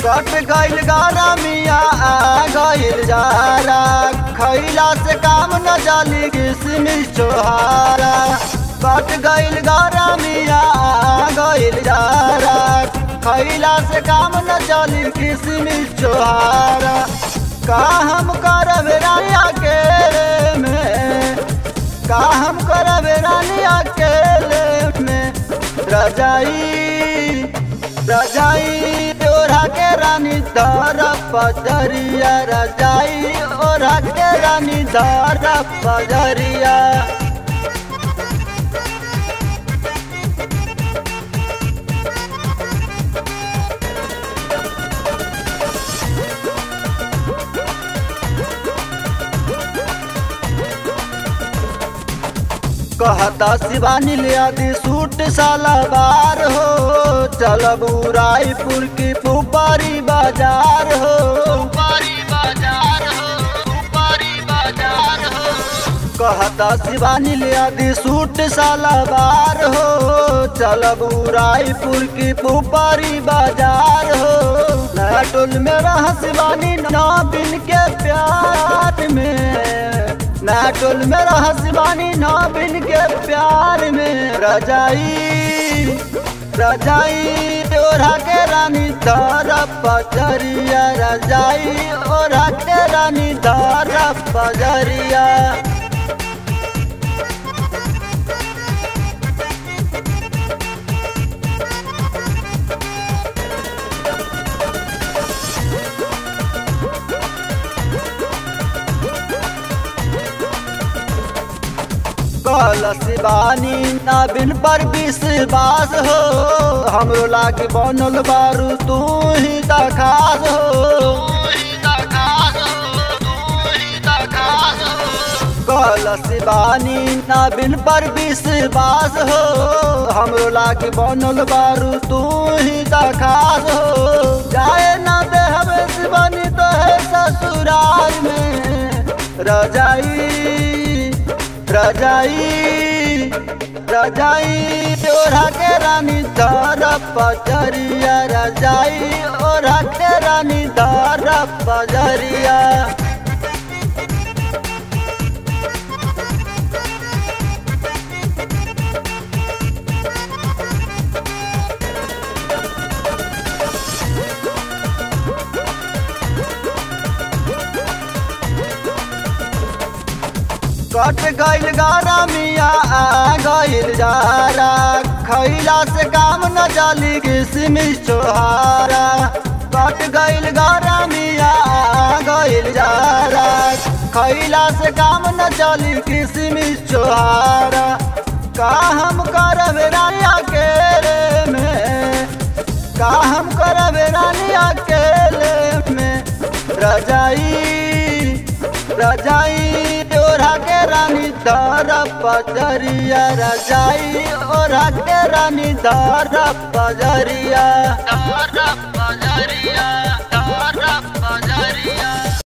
कट गइल गरमिया आ गइल जारा खैला से काम न जली किसमिस छोहारा कट गइल गरमिया आ गइल जारा खैला से काम न चली किसमिस छोहारा का हम करब रानी अकेले में का हम करब रानी अकेले में रजाई रजाई ओढ़ा के रानी धर पजरिया रजाई ओढ़ा के रानी धर पजरिया कहता शिवानी ले आदि सूट सलवार हो चलब रायपुर की पुपारी बाजार हो बाजार हो बाजार हो कहता शिवानी ले आदि सूट सलवार हो चलब रायपुर की पुपारी बाजार हो नया टोल में रह शिवानी नौ दिन के प्यार में नया टोल में रह शिवानी नौ दिन के प्यार में रजाई रजाई ओढ़ा के रानी धर पजरिया रजाई ओढ़ा के रानी धर पजरिया कल शिवानी नबिन पर विश्वास हो हमरो लागे बनल बारू तू ही दखास हो कल शिवानी नबिन पर विश्वास हो हमरो लागे बनल बारू तू ही दखास हो जाए ना दे हमें शिवानी तो है ससुराल में रजाई रजाई रजाई ओढ़ा के रानी धर पजरिया रजाई ओढ़ा के रानी धर पजरिया कट गइल गरमिया आ गइल जारा खैला से काम न जली किसमिस छोहारा कट गइल गरमिया आ गइल जारा खैला से काम न चली किसमिस छोहारा का हम करब रानी अकेले में का हम करब रानी अकेले में रजाई रजाई ओढ़ा के रानी धर पजरिया रजाई ओढ़ा के रानी धर पजरिया धर पजरिया